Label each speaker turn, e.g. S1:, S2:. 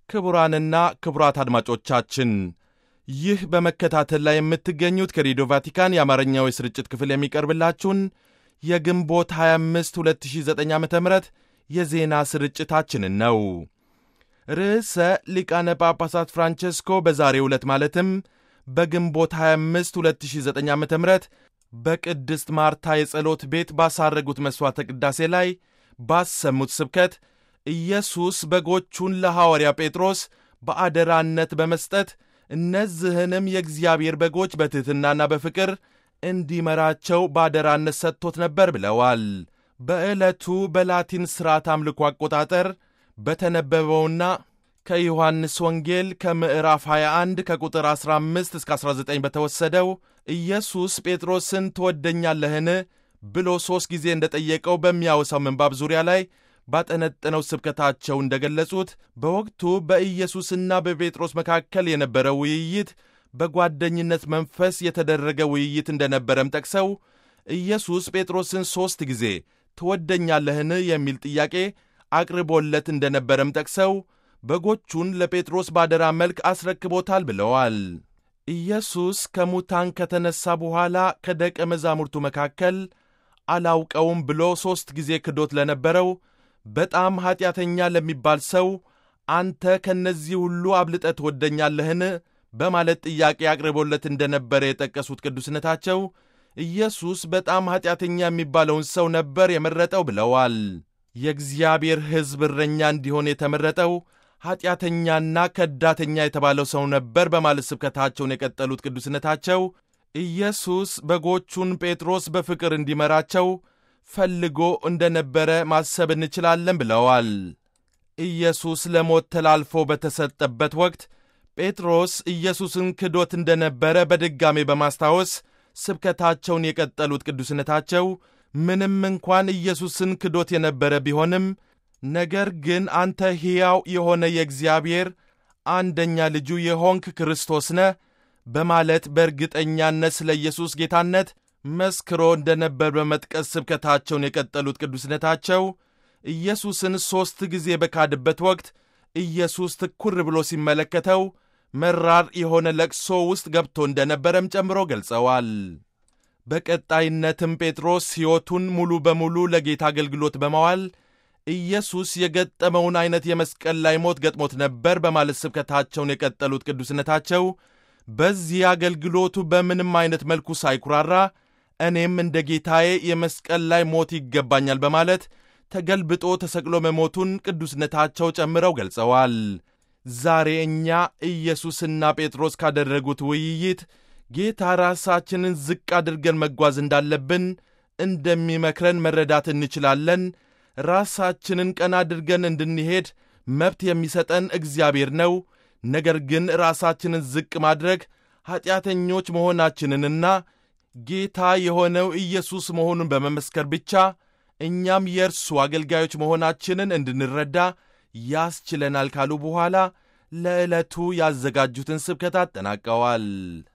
S1: ክቡራንና ክቡራት አድማጮቻችን ይህ በመከታተል ላይ የምትገኙት ከሬዲዮ ቫቲካን የአማርኛው የስርጭት ክፍል የሚቀርብላችሁን የግንቦት 25 2009 ዓ ም የዜና ስርጭታችንን ነው። ርዕሰ ሊቃነ ጳጳሳት ፍራንቼስኮ በዛሬው ዕለት ማለትም በግንቦት 25 2009 ዓ ም በቅድስት ማርታ የጸሎት ቤት ባሳረጉት መሥዋዕተ ቅዳሴ ላይ ባሰሙት ስብከት ኢየሱስ በጎቹን ለሐዋርያ ጴጥሮስ በአደራነት በመስጠት እነዚህንም የእግዚአብሔር በጎች በትሕትናና በፍቅር እንዲመራቸው በአደራነት ሰጥቶት ነበር ብለዋል። በዕለቱ በላቲን ሥርዓት አምልኮ አቆጣጠር በተነበበውና ከዮሐንስ ወንጌል ከምዕራፍ 21 ከቁጥር 15 እስከ 19 በተወሰደው ኢየሱስ ጴጥሮስን ትወደኛለህን ብሎ ሦስት ጊዜ እንደጠየቀው በሚያወሳው ምንባብ ዙሪያ ላይ ባጠነጠነው ስብከታቸው እንደገለጹት በወቅቱ በኢየሱስና በጴጥሮስ መካከል የነበረው ውይይት በጓደኝነት መንፈስ የተደረገ ውይይት እንደነበረም ጠቅሰው ኢየሱስ ጴጥሮስን ሦስት ጊዜ ትወደኛለህን የሚል ጥያቄ አቅርቦለት እንደነበረም ጠቅሰው በጎቹን ለጴጥሮስ ባደራ መልክ አስረክቦታል ብለዋል። ኢየሱስ ከሙታን ከተነሣ በኋላ ከደቀ መዛሙርቱ መካከል አላውቀውም ብሎ ሦስት ጊዜ ክዶት ለነበረው በጣም ኀጢአተኛ ለሚባል ሰው አንተ ከእነዚህ ሁሉ አብልጠ ትወደኛለህን በማለት ጥያቄ አቅርቦለት እንደነበረ የጠቀሱት ቅዱስነታቸው ኢየሱስ በጣም ኀጢአተኛ የሚባለውን ሰው ነበር የመረጠው ብለዋል። የእግዚአብሔር ሕዝብ እረኛ እንዲሆን የተመረጠው ኀጢአተኛና ከዳተኛ የተባለው ሰው ነበር በማለት ስብከታቸውን የቀጠሉት ቅዱስነታቸው ኢየሱስ በጎቹን ጴጥሮስ በፍቅር እንዲመራቸው ፈልጎ እንደነበረ ማሰብ እንችላለን ብለዋል። ኢየሱስ ለሞት ተላልፎ በተሰጠበት ወቅት ጴጥሮስ ኢየሱስን ክዶት እንደነበረ በድጋሜ በማስታወስ ስብከታቸውን የቀጠሉት ቅዱስነታቸው ምንም እንኳን ኢየሱስን ክዶት የነበረ ቢሆንም ነገር ግን አንተ ሕያው የሆነ የእግዚአብሔር አንደኛ ልጁ የሆንክ ክርስቶስ ነህ በማለት በእርግጠኛነት ስለ ኢየሱስ ጌታነት መስክሮ እንደነበር በመጥቀስ ስብከታቸውን የቀጠሉት ቅዱስነታቸው ኢየሱስን ሦስት ጊዜ በካድበት ወቅት ኢየሱስ ትኩር ብሎ ሲመለከተው መራር የሆነ ለቅሶ ውስጥ ገብቶ እንደነበረም ጨምሮ ገልጸዋል። በቀጣይነትም ጴጥሮስ ሕይወቱን ሙሉ በሙሉ ለጌታ አገልግሎት በማዋል ኢየሱስ የገጠመውን ዐይነት የመስቀል ላይ ሞት ገጥሞት ነበር በማለት ስብከታቸውን የቀጠሉት ቅዱስነታቸው በዚህ አገልግሎቱ በምንም ዐይነት መልኩ ሳይኩራራ እኔም እንደ ጌታዬ የመስቀል ላይ ሞት ይገባኛል በማለት ተገልብጦ ተሰቅሎ መሞቱን ቅዱስነታቸው ጨምረው ገልጸዋል። ዛሬ እኛ ኢየሱስና ጴጥሮስ ካደረጉት ውይይት ጌታ ራሳችንን ዝቅ አድርገን መጓዝ እንዳለብን እንደሚመክረን መረዳት እንችላለን። ራሳችንን ቀና አድርገን እንድንሄድ መብት የሚሰጠን እግዚአብሔር ነው። ነገር ግን ራሳችንን ዝቅ ማድረግ ኀጢአተኞች መሆናችንንና ጌታ የሆነው ኢየሱስ መሆኑን በመመስከር ብቻ እኛም የእርሱ አገልጋዮች መሆናችንን እንድንረዳ ያስችለናል ካሉ በኋላ ለዕለቱ ያዘጋጁትን ስብከት አጠናቀዋል።